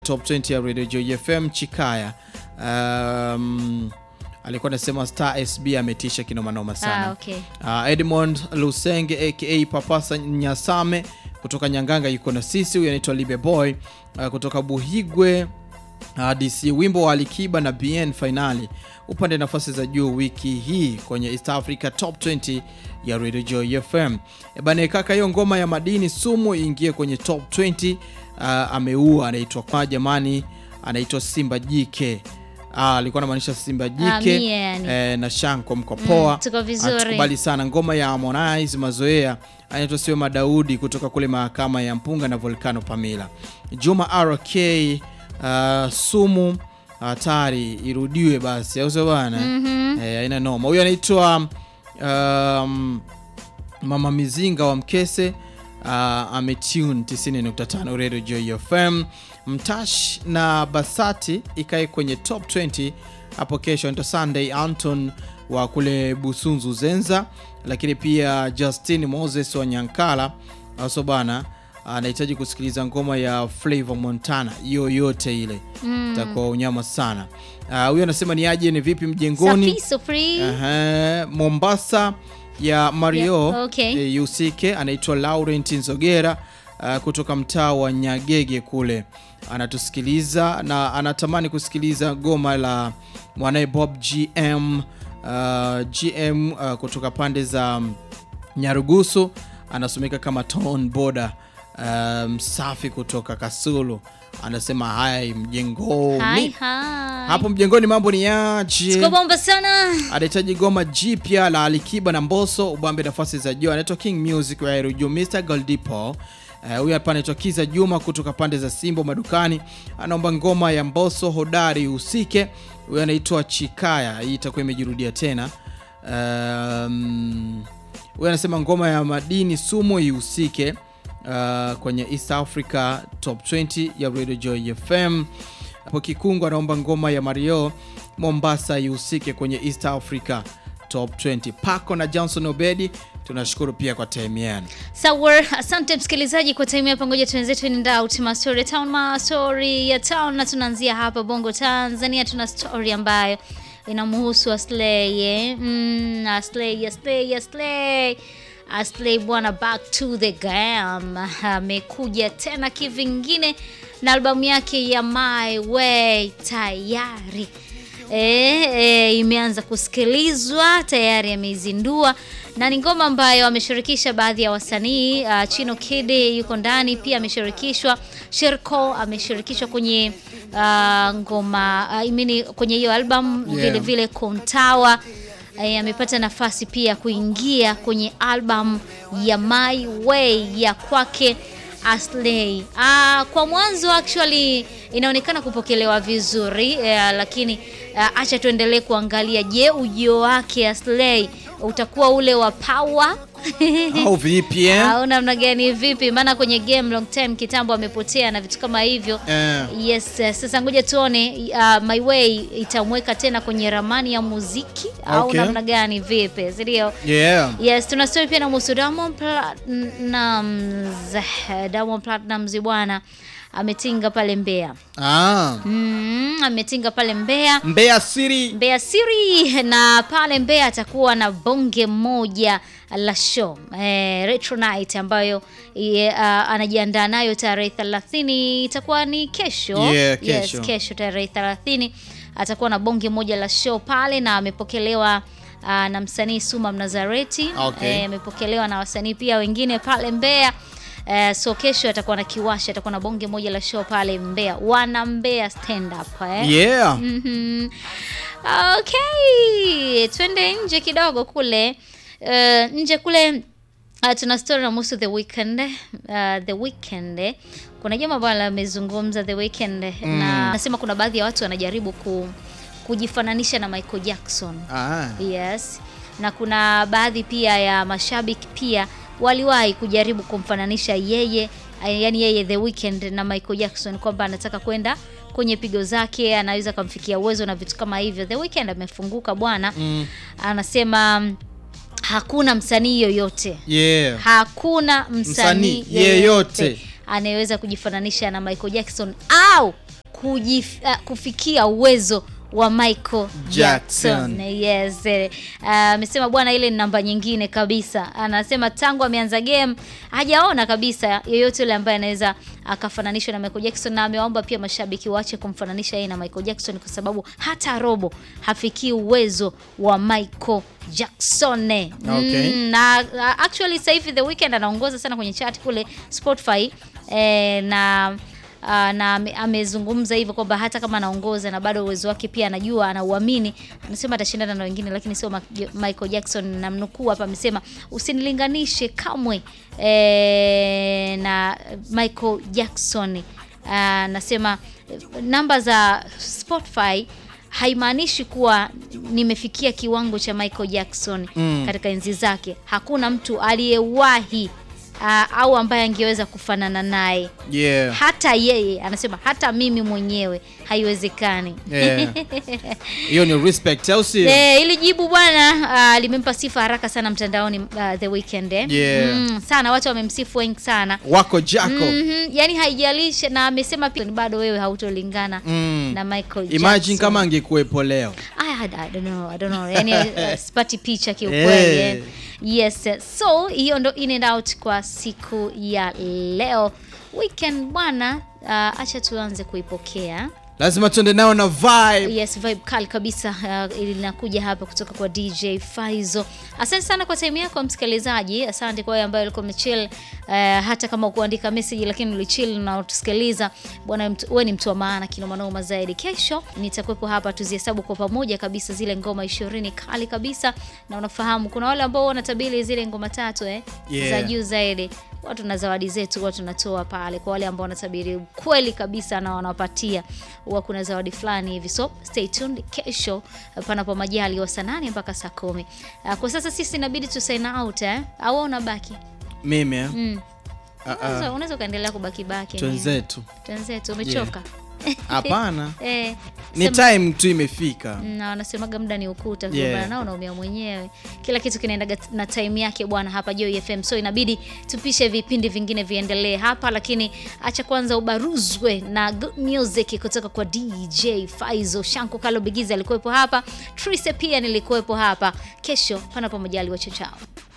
top 20 ya Radio Joy FM Chikaya. Um, alikuwa anasema Star SB ametisha kinomanoma sana. Ah, okay. Uh, Edmond Lusenge aka Papasa Nyasame kutoka Nyanganga yuko na sisi. Huyu anaitwa Libe Boy uh, kutoka Buhigwe uh, DC. Wimbo wa Alikiba na BN finali upande nafasi za juu wiki hii kwenye East Africa Top 20 ya Radio Joy FM. Ebane kaka, hiyo ngoma ya madini sumu iingie kwenye top 20. Uh, ameua anaitwa kwa jamani, anaitwa Simba Jike. Ah, alikuwa anamaanisha Simba Ah, Jike mie yani. eh, na Shanko mko poa. Mm, tuko vizuri. Atukubali sana ngoma ya Harmonize mazoea anaitwa sio Madaudi kutoka kule mahakama ya Mpunga na Volcano Pamila. Juma RK uh, sumu hatari irudiwe basi, au sio bana? Eh, haina noma. Huyu anaitwa um, Mama Mizinga wa Mkese uh, ametune 90.5 Radio Joy FM. Mtash na Basati ikae kwenye top 20 hapo kesho. Anaitwa Sunday Anton wa kule Busunzu Zenza, lakini pia Justin Moses wa Nyankala aso bana anahitaji kusikiliza ngoma ya Flavor Montana yoyote ile itakuwa unyama sana. Ah, Huyo anasema ni aje, ni vipi mjengoni? Safi, so free. Aha, Mombasa ya Mario Yeah, okay. eh, Yusike anaitwa Laurent Nzogera uh, kutoka mtaa wa Nyagege kule anatusikiliza na anatamani kusikiliza goma la mwanaye Bob GM uh, GM uh, kutoka pande za um, Nyarugusu anasomeka kama Ton Boda um, safi kutoka Kasulu anasema hai mjengoni Hi, hi. hapo mjengoni mambo ni yaje? Siko bomba sana. anahitaji goma jipya la Alikiba na Mbosso ubambe nafasi za juu. Anaitwa King Music wa Aero Juu, Mr Goldipo. Eh, Huyu hapa anaitwa Kiza Juma kutoka pande za Simbo madukani, anaomba ngoma ya Mbosso hodari usike. Huyu anaitwa Chikaya, hii itakuwa imejirudia tena. Um, huyu anasema ngoma ya madini sumu ihusike uh, kwenye East Africa Top 20 ya Radio Joy FM. Hapo Kikungu anaomba ngoma ya Mario Mombasa ihusike kwenye East Africa Top 20. Pako na Johnson Obedi, tunashukuru pia kwa time yenu. Sawa, asante msikilizaji kwa time hapa. Ngoja tuenzetu nenda out ma story town, ma story ya town, na tunaanzia hapa Bongo Tanzania. Tuna story ambayo inamhusu Aslay eh? mm, Aslay, Aslay, Aslay Aslay bwana, back to the game, amekuja tena kivingine na albamu yake ya My Way tayari E, e, imeanza kusikilizwa tayari, ameizindua na ni ngoma ambayo ameshirikisha baadhi ya wasanii uh, Chino Kid yuko ndani pia, ameshirikishwa Sherko, ameshirikishwa kwenye uh, ngoma uh, imini kwenye hiyo album Yeah. vile vile Kontawa eh, amepata nafasi pia kuingia kwenye album ya My Way ya kwake Aslay. Ah, kwa mwanzo actually inaonekana kupokelewa vizuri eh, lakini ah, acha tuendelee kuangalia, je, ujio wake Aslay utakuwa ule wa power Au vipi eh? au namna gani? Vipi? Maana kwenye game long time kitambo amepotea na vitu kama hivyo. Eh. Yes, eh, sasa ngoja tuone uh, My Way itamweka tena kwenye ramani ya muziki au Okay. namna gani? Vipi, si ndio? Yeah. Yes, tuna story pia na muhusu Diamond Platnumz. Diamond Platnumz bwana ametinga pale Mbeya. Ah. Mm, ametinga pale Mbeya. Mbeya City. Mbeya Siri na pale Mbeya atakuwa na bonge moja la show eh, Retro Night ambayo ye, uh, anajiandaa nayo tarehe 30 itakuwa ni kesho. Yeah, kesho. Yes, kesho tarehe 30 atakuwa na bonge moja la show pale na amepokelewa uh, na msanii Suma Mnazareti Okay. eh, amepokelewa na wasanii pia wengine pale Mbeya. Eh, so kesho atakuwa na kiwasha, atakuwa na bonge moja la show pale Mbeya, wana Mbeya stand up eh. Yeah. Mhm. Okay, twende nje kidogo kule. Uh, nje kule uh, tuna story na muhusu The Weeknd. Uh, The Weeknd kuna jambo ambalo amezungumza The Weeknd na nasema kuna baadhi ya watu wanajaribu ku, kujifananisha na Michael Jackson. Ah. Yes. Na kuna baadhi pia ya mashabiki pia waliwahi kujaribu kumfananisha yeye, yani yeye The Weeknd na Michael Jackson kwamba anataka kwenda kwenye pigo zake, anaweza kumfikia uwezo na vitu kama hivyo. The Weeknd amefunguka bwana. Mm. Anasema mm, hakuna msanii yoyote Yeah. hakuna Msanii msanii yeyote yeyote anayeweza kujifananisha na Michael Jackson au kujif, uh, kufikia uwezo wa Michael Jackson. Jackson. Yes. eh, amesema bwana, ile ni namba nyingine kabisa. Anasema tangu ameanza game hajaona kabisa yeyote yule ambaye anaweza akafananishwa na Michael Jackson, na amewaomba pia mashabiki waache kumfananisha yeye na Michael Jackson kwa sababu hata robo hafikii uwezo wa Michael Jackson. Okay. Mm, na uh, actually sasa hivi The Weeknd anaongoza sana kwenye chart kule Spotify eh, na Uh, na ame- amezungumza hivyo kwamba hata kama anaongoza na bado uwezo wake pia anajua anauamini, anasema atashindana na wengine, lakini sio Ma- Michael Jackson. Namnukuu hapa, amesema usinilinganishe kamwe eh, na Michael Jackson. Anasema namba za Spotify haimaanishi kuwa nimefikia kiwango cha Michael Jackson Mm. katika enzi zake. Hakuna mtu aliyewahi uh, au ambaye angeweza kufanana naye Yeah. hata yeye anasema hata mimi mwenyewe haiwezekani. Yeah. Hiyo ni respect au sio? Eh, ili jibu bwana ah, limempa sifa haraka sana mtandaoni ah, The Weeknd eh. Yeah. Mm, sana watu wamemsifu wengi sana. Wako Jaco. Mhm, yani haijalishi na amesema pia bado wewe hautolingana Mm. na Michael Imagine Jackson. kama angekuwepo leo. I, had, I don't know, I don't know. Yani uh, sipati picha kiukweli. Eh. eh. Yes, so hiyo ndo in and out kwa siku ya leo. Weekend bwana, uh, acha tuanze kuipokea. Lazima tuende nao na vibe. Yes, vibe kali kabisa uh, linakuja hapa kutoka kwa DJ Faizo. Asante sana kwa time yako msikilizaji. Asante kwa wewe ambaye ulikuwa umechill uh, hata kama ukuandika message lakini ulichill na utusikiliza. Bwana mtu- wewe ni mtu wa maana kinoma noma zaidi. Kesho nitakuwepo hapa tuzihesabu kwa pamoja kabisa zile ngoma 20 kali kabisa na unafahamu kuna wale ambao wanatabiri zile ngoma tatu eh Yeah. za juu zaidi. Watu na zawadi zetu huwa tunatoa pale kwa wale ambao wanatabiri kweli kabisa na wanapatia huwa kuna zawadi fulani hivi, so stay tuned kesho, panapo majali wa saa nane mpaka saa kumi. Ah, Kwa sasa sisi inabidi tu sign out eh, au unabaki Mimi eh? mm. Ah, Unaweza- ah. unaweza ukaendelea kubaki baki Twenzetu. twenzetu, umechoka Hapana. eh, Ni sema- time tu imefika. na wanasemaga muda ni ukuta, Yeah. yeah. nao unaumia mwenyewe. Kila kitu kinaendaga na time yake bwana, hapa Joy FM, so inabidi tupishe vipindi vingine viendelee hapa, lakini acha kwanza ubaruzwe na good music kutoka kwa DJ Faizo. Shanku Kalo Bigizi alikuwepo hapa, Trise pia nilikuwepo hapa. Kesho panapo majaliwa, chao chao.